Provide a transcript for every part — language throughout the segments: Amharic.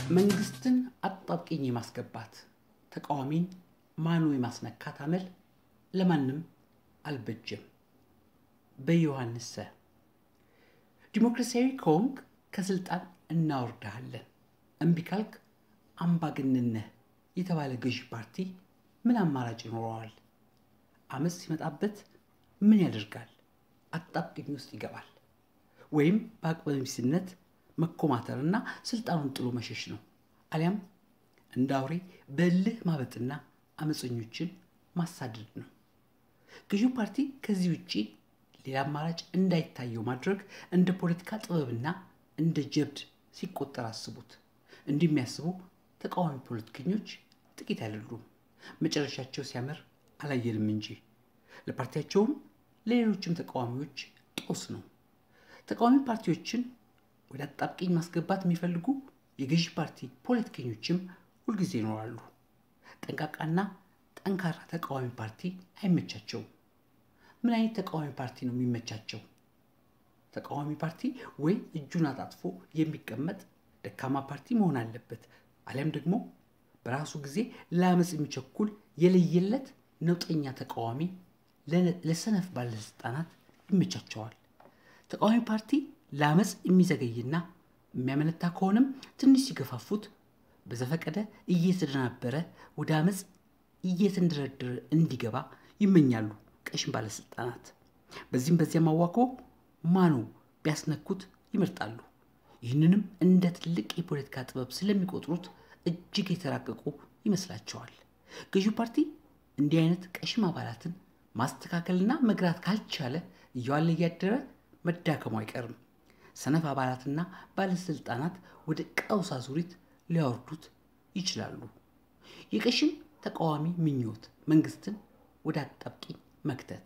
መንግስትን አጣብቂኝ የማስገባት ተቃዋሚን ማኑ የማስነካት አመል ለማንም አልበጀም። በዮሐንስ ሰ ዲሞክራሲያዊ ከሆንክ ከስልጣን እናወርድሃለን፣ እምቢ ካልክ አምባገነን ነህ የተባለ ገዢ ፓርቲ ምን አማራጭ ይኖረዋል? አመፅ ሲመጣበት ምን ያደርጋል? አጣብቂኝ ውስጥ ይገባል። ወይም በአቅመ ቢስነት መኮማተርና ስልጣኑን ጥሎ መሸሽ ነው። አሊያም እንደ አውሬ በእልህ ማበጥና አመፀኞችን ማሳደድ ነው። ገዢው ፓርቲ ከዚህ ውጭ ሌላ አማራጭ እንዳይታየው ማድረግ እንደ ፖለቲካ ጥበብና እንደ ጀብድ ሲቆጠር አስቡት። እንዲህ የሚያስቡ ተቃዋሚ ፖለቲከኞች ጥቂት አይደሉም። መጨረሻቸው ሲያምር አላየንም እንጂ ለፓርቲያቸውም ለሌሎችም ተቃዋሚዎች ጦስ ነው። ተቃዋሚ ፓርቲዎችን ወደ አጣብቂኝ ማስገባት የሚፈልጉ የገዢ ፓርቲ ፖለቲከኞችም ሁልጊዜ ይኖራሉ። ጠንቃቃና ጠንካራ ተቃዋሚ ፓርቲ አይመቻቸውም። ምን አይነት ተቃዋሚ ፓርቲ ነው የሚመቻቸው? ተቃዋሚ ፓርቲ ወይ እጁን አጣጥፎ የሚቀመጥ ደካማ ፓርቲ መሆን አለበት፣ አሊያም ደግሞ በራሱ ጊዜ ለአመፅ የሚቸኩል የለየለት ነውጠኛ ተቃዋሚ ለሰነፍ ባለስልጣናት ይመቻቸዋል። ተቃዋሚ ፓርቲ ለአመፅ የሚዘገይና የሚያመነታ ከሆነም ትንሽ ሲገፋፉት በዘፈቀደ እየተደናበረ ወደ አመፅ እየተንደረደረ እንዲገባ ይመኛሉ ቀሽም ባለስልጣናት። በዚህም በዚያም አዋክቦ ማኑ ቢያስነኩት ይመርጣሉ። ይህንንም እንደ ትልቅ የፖለቲካ ጥበብ ስለሚቆጥሩት እጅግ የተራቀቁ ይመስላቸዋል። ገዢው ፓርቲ እንዲህ አይነት ቀሽም አባላትን ማስተካከልና መግራት ካልቻለ እየዋለ እያደረ መዳከሙ አይቀርም። ሰነፍ አባላትና ባለስልጣናት ወደ ቀውስ አዙሪት ሊያወርዱት ይችላሉ። የቀሽም ተቃዋሚ ምኞት መንግስትን ወደ አጣብቂኝ መክተት።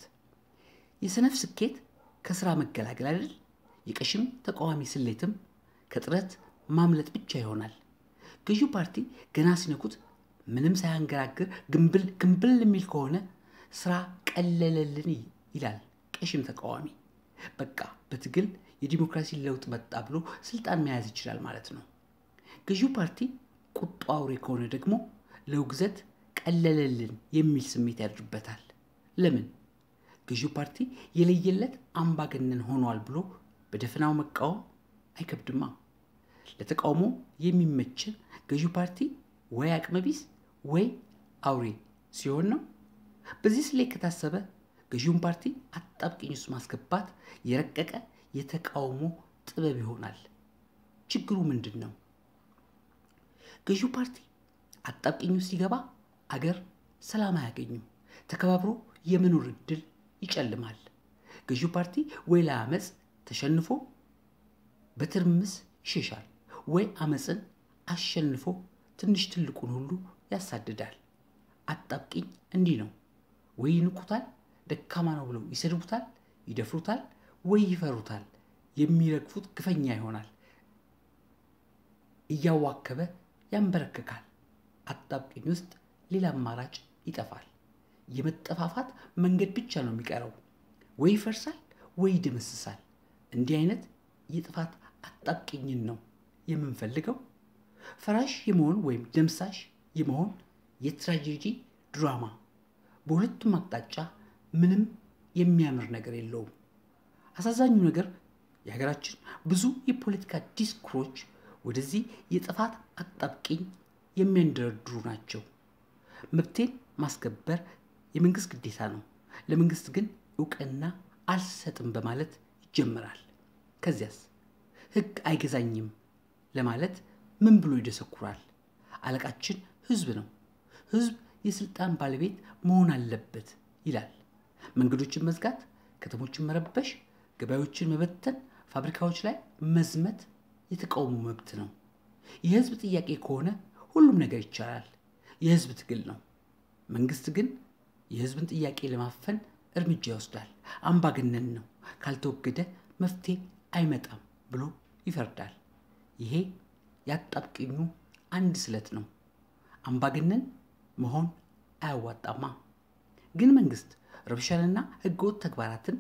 የሰነፍ ስኬት ከስራ መገላገል አይደል? የቀሽም ተቃዋሚ ስሌትም ከጥረት ማምለጥ ብቻ ይሆናል። ገዢው ፓርቲ ገና ሲነኩት ምንም ሳያንገራግር ግንብል ግንብል የሚል ከሆነ ስራ ቀለለልን ይላል ቀሽም ተቃዋሚ። በቃ በትግል የዲሞክራሲ ለውጥ መጣ ብሎ ስልጣን መያዝ ይችላል ማለት ነው። ገዢው ፓርቲ ቁጡ አውሬ ከሆነ ደግሞ ለውግዘት ቀለለልን የሚል ስሜት ያድርበታል። ለምን? ገዢው ፓርቲ የለየለት አምባገነን ሆኗል ብሎ በደፈናው መቃወም አይከብድማ። ለተቃውሞ የሚመችን ገዢው ፓርቲ ወይ አቅመቢስ ወይ አውሬ ሲሆን ነው። በዚህ ስሌት ከታሰበ ገዢውን ፓርቲ አጣብቂኝ ውስጥ ማስገባት የረቀቀ የተቃውሞ ጥበብ ይሆናል። ችግሩ ምንድን ነው? ገዢው ፓርቲ አጣብቂኝ ውስጥ ሲገባ አገር ሰላም አያገኙም። ተከባብሮ የመኖር እድል ይጨልማል። ገዢው ፓርቲ ወይ ለአመፅ ተሸንፎ በትርምስ ይሸሻል፣ ወይ አመፅን አሸንፎ ትንሽ ትልቁን ሁሉ ያሳድዳል። አጣብቂኝ እንዲህ ነው። ወይ ይንቁታል፣ ደካማ ነው ብለው ይሰድቡታል፣ ይደፍሩታል፣ ወይ ይፈሩታል፣ የሚረግፉት ግፈኛ ይሆናል፣ እያዋከበ ያንበረክካል። አጣብቂኝ ውስጥ ሌላ አማራጭ ይጠፋል። የመጠፋፋት መንገድ ብቻ ነው የሚቀረው። ወይ ይፈርሳል ወይ ይደመስሳል። እንዲህ አይነት የጥፋት አጣብቂኝን ነው የምንፈልገው። ፈራሽ የመሆን ወይም ደምሳሽ የመሆን የትራጀዲ ድራማ በሁለቱም አቅጣጫ ምንም የሚያምር ነገር የለውም። አሳዛኙ ነገር የሀገራችን ብዙ የፖለቲካ ዲስኩሮች ወደዚህ የጥፋት አጣብቂኝ የሚያንደረድሩ ናቸው። መብቴን ማስከበር የመንግስት ግዴታ ነው፣ ለመንግስት ግን እውቅና አልሰጥም በማለት ይጀምራል። ከዚያስ ህግ አይገዛኝም ለማለት ምን ብሎ ይደሰኩራል? አለቃችን ህዝብ ነው፣ ህዝብ የስልጣን ባለቤት መሆን አለበት ይላል። መንገዶችን መዝጋት፣ ከተሞችን መረበሽ፣ ገበያዎችን መበተን፣ ፋብሪካዎች ላይ መዝመት የተቃውሞ መብት ነው። የህዝብ ጥያቄ ከሆነ ሁሉም ነገር ይቻላል። የህዝብ ትግል ነው። መንግስት ግን የህዝብን ጥያቄ ለማፈን እርምጃ ይወስዳል። አምባገነን ነው፣ ካልተወገደ መፍትሄ አይመጣም ብሎ ይፈርዳል። ይሄ ያጣብቂኙ አንድ ስለት ነው። አምባገነን መሆን አያዋጣማ። ግን መንግስት ረብሻንና ህገወጥ ተግባራትን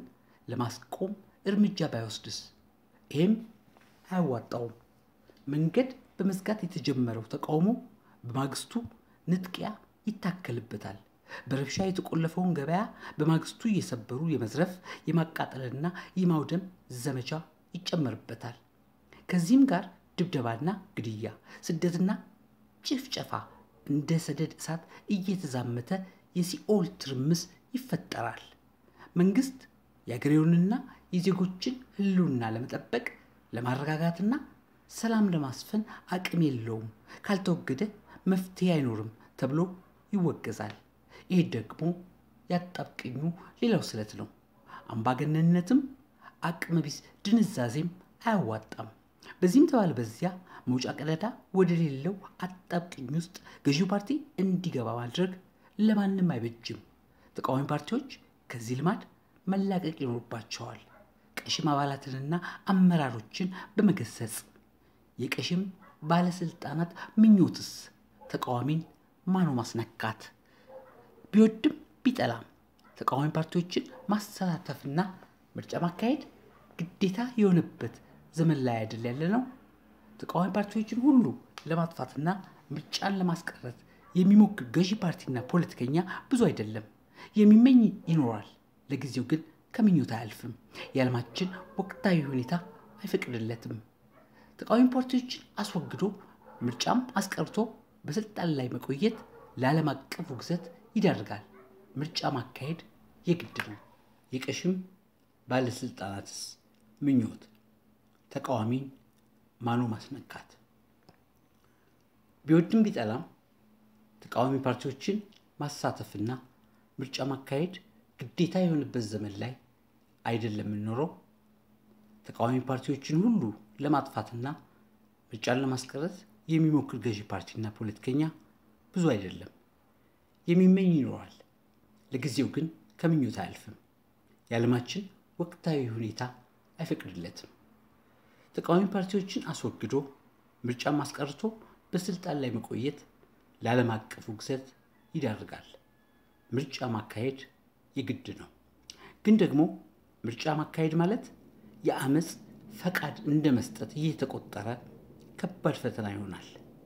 ለማስቆም እርምጃ ባይወስድስ? ይህም አያዋጣውም። መንገድ በመዝጋት የተጀመረው ተቃውሞ በማግስቱ ንጥቂያ ይታከልበታል። በረብሻ የተቆለፈውን ገበያ በማግስቱ እየሰበሩ የመዝረፍ የማቃጠልና የማውደም ዘመቻ ይጨመርበታል። ከዚህም ጋር ድብደባና ግድያ፣ ስደትና ጭፍጨፋ እንደ ሰደድ እሳት እየተዛመተ የሲኦል ትርምስ ይፈጠራል። መንግስት የአገሬውንና የዜጎችን ሕልውና ለመጠበቅ ለማረጋጋትና ሰላም ለማስፈን አቅም የለውም፣ ካልተወገደ መፍትሄ አይኖርም ተብሎ ይወገዛል። ይህ ደግሞ ያጣብቅኙ ሌላው ስለት ነው። አምባገነንነትም አቅመ ቢስ ድንዛዜም አያዋጣም። በዚህም ተባለ በዚያ መውጫ ቀዳዳ ወደ ሌለው አጣብቅኝ ውስጥ ገዢው ፓርቲ እንዲገባ ማድረግ ለማንም አይበጅም። ተቃዋሚ ፓርቲዎች ከዚህ ልማድ መላቀቅ ይኖርባቸዋል። ቀሽም አባላትንና አመራሮችን በመገሰጽ የቀሽም ባለስልጣናት ምኞትስ ተቃዋሚን ማኖ ማስነካት ቢወድም ቢጠላም ተቃዋሚ ፓርቲዎችን ማሳተፍና ምርጫ ማካሄድ ግዴታ የሆነበት ዘመን ላይ አይደል ያለ ነው። ተቃዋሚ ፓርቲዎችን ሁሉ ለማጥፋትና ምርጫን ለማስቀረት የሚሞክር ገዢ ፓርቲና ፖለቲከኛ ብዙ አይደለም። የሚመኝ ይኖራል። ለጊዜው ግን ከምኞት አያልፍም። የዓለማችን ወቅታዊ ሁኔታ አይፈቅድለትም። ተቃዋሚ ፓርቲዎችን አስወግዶ ምርጫም አስቀርቶ በስልጣን ላይ መቆየት ለዓለም አቀፍ ውግዘት ይዳርጋል። ምርጫ ማካሄድ የግድ ነው። የቀሽም ባለስልጣናትስ ምኞት ተቃዋሚን ማኖ ማስነካት ቢወድም ቢጠላም ተቃዋሚ ፓርቲዎችን ማሳተፍና ምርጫ ማካሄድ ግዴታ የሆነበት ዘመን ላይ አይደለም የምንኖረው። ተቃዋሚ ፓርቲዎችን ሁሉ ለማጥፋትና ምርጫን ለማስቀረት የሚሞክር ገዢ ፓርቲና ፖለቲከኛ ብዙ አይደለም። የሚመኝ ይኖራል። ለጊዜው ግን ከምኞት አያልፍም። የዓለማችን ወቅታዊ ሁኔታ አይፈቅድለትም። ተቃዋሚ ፓርቲዎችን አስወግዶ ምርጫን ማስቀርቶ በስልጣን ላይ መቆየት ለዓለም አቀፍ ውግዘት ይዳርጋል። ምርጫ ማካሄድ የግድ ነው። ግን ደግሞ ምርጫ ማካሄድ ማለት የአመፅ ፈቃድ እንደ መስጠት እየተቆጠረ ከባድ ፈተና ይሆናል።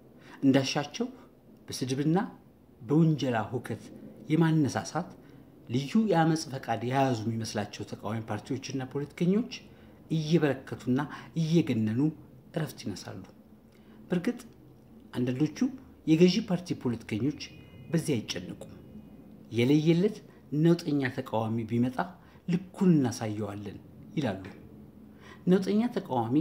እንዳሻቸው በስድብና በውንጀላ ሁከት የማነሳሳት ልዩ የአመፅ ፈቃድ የያዙ የሚመስላቸው ተቃዋሚ ፓርቲዎችና ፖለቲከኞች እየበረከቱና እየገነኑ እረፍት ይነሳሉ። በእርግጥ አንዳንዶቹ የገዢ ፓርቲ ፖለቲከኞች በዚህ አይጨነቁም። የለየለት ነውጠኛ ተቃዋሚ ቢመጣ ልኩን እናሳየዋለን ይላሉ። ነውጠኛ ተቃዋሚ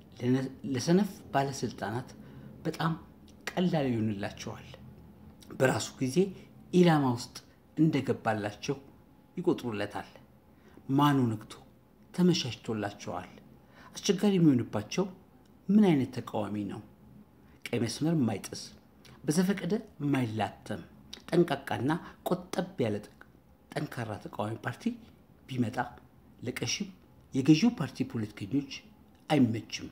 ለሰነፍ ባለስልጣናት በጣም ቀላል ይሆንላቸዋል። በራሱ ጊዜ ኢላማ ውስጥ እንደገባላቸው ይቆጥሩለታል። ማኑ ነግቶ ተመቻችቶላቸዋል። አስቸጋሪ የሚሆንባቸው ምን አይነት ተቃዋሚ ነው? ቀይ መስመር የማይጥስ በዘፈቀደ የማይላተም ጠንቃቃና ቆጠብ ያለ ጠንካራ ተቃዋሚ ፓርቲ ቢመጣ ለቀሽም የገዢው ፓርቲ ፖለቲከኞች አይመችም።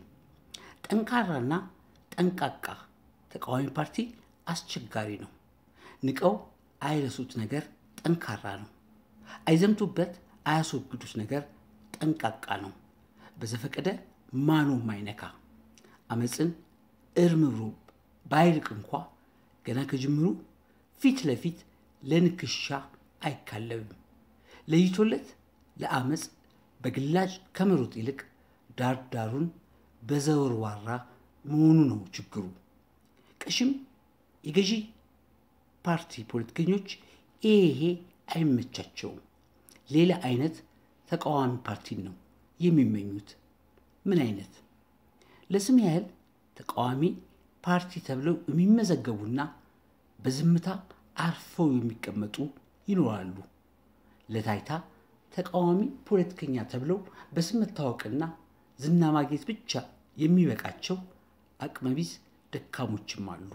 ጠንካራና ጠንቃቃ ተቃዋሚ ፓርቲ አስቸጋሪ ነው። ንቀው አይረሱት ነገር ጠንካራ ነው። አይዘምቱበት አያስወግዱት ነገር ጠንቃቃ ነው። በዘፈቀደ ማኖ ማይነካ አመፅን እርም ብሎ ባይርቅ እንኳ ገና ከጅምሩ ፊት ለፊት ለንክሻ አይካለብም። ለይቶለት ለአመፅ በግላጭ ከመሮጥ ይልቅ ዳር ዳሩን በዘወርዋራ መሆኑ ነው ችግሩ። ቀሽም የገዢ ፓርቲ ፖለቲከኞች ይሄ አይመቻቸውም። ሌላ አይነት ተቃዋሚ ፓርቲን ነው የሚመኙት። ምን አይነት? ለስም ያህል ተቃዋሚ ፓርቲ ተብለው የሚመዘገቡና በዝምታ አርፈው የሚቀመጡ ይኖራሉ። ለታይታ ተቃዋሚ ፖለቲከኛ ተብለው በስም መታወቅና ዝና ማግኘት ብቻ የሚበቃቸው አቅመቢስ ደካሞችም አሉ።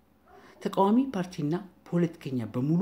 ተቃዋሚ ፓርቲና ፖለቲከኛ በሙሉ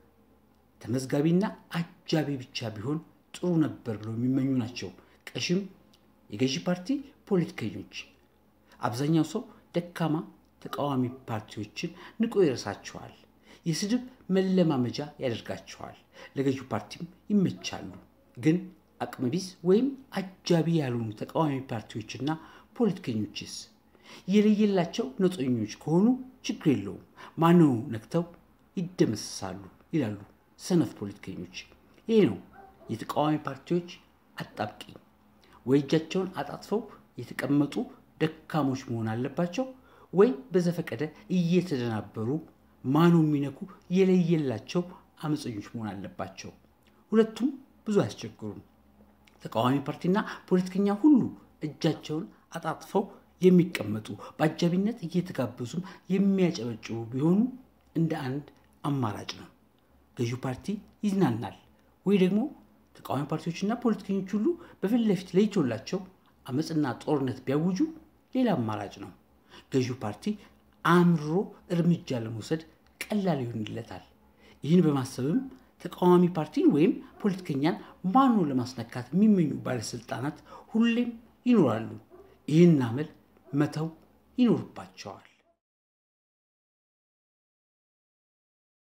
ተመዝጋቢና አጃቢ ብቻ ቢሆን ጥሩ ነበር ብለው የሚመኙ ናቸው። ቀሽም የገዢ ፓርቲ ፖለቲከኞች አብዛኛው ሰው ደካማ ተቃዋሚ ፓርቲዎችን ንቆ ይረሳቸዋል። የስድብ መለማመጃ ያደርጋቸዋል። ለገዢው ፓርቲም ይመቻሉ። ግን አቅመቢስ ወይም አጃቢ ያልሆኑ ተቃዋሚ ፓርቲዎችና ፖለቲከኞችስ የለየላቸው ነውጠኞች ከሆኑ ችግር የለውም፣ ማንኑ ነክተው ይደመሰሳሉ ይላሉ ሰነፍ ፖለቲከኞች። ይህ ነው የተቃዋሚ ፓርቲዎች አጣብቂኝ። ወይ እጃቸውን አጣጥፈው የተቀመጡ ደካሞች መሆን አለባቸው፣ ወይ በዘፈቀደ እየተደናበሩ ማኑ የሚነኩ የለየላቸው አመፀኞች መሆን አለባቸው። ሁለቱም ብዙ አያስቸግሩም። ተቃዋሚ ፓርቲና ፖለቲከኛ ሁሉ እጃቸውን አጣጥፈው የሚቀመጡ በአጃቢነት እየተጋበዙም የሚያጨበጭቡ ቢሆኑ እንደ አንድ አማራጭ ነው። ገዢው ፓርቲ ይዝናናል ወይ ደግሞ ተቃዋሚ ፓርቲዎችና ፖለቲከኞች ሁሉ በፊት ለፊት ለይቶላቸው አመፅና ጦርነት ቢያውጁ ሌላ አማራጭ ነው። ገዢው ፓርቲ አምርሮ እርምጃ ለመውሰድ ቀላል ይሆንለታል። ይህን በማሰብም ተቃዋሚ ፓርቲን ወይም ፖለቲከኛን ማኖ ለማስነካት የሚመኙ ባለስልጣናት ሁሌም ይኖራሉ። ይህን አመል መተው ይኖርባቸዋል።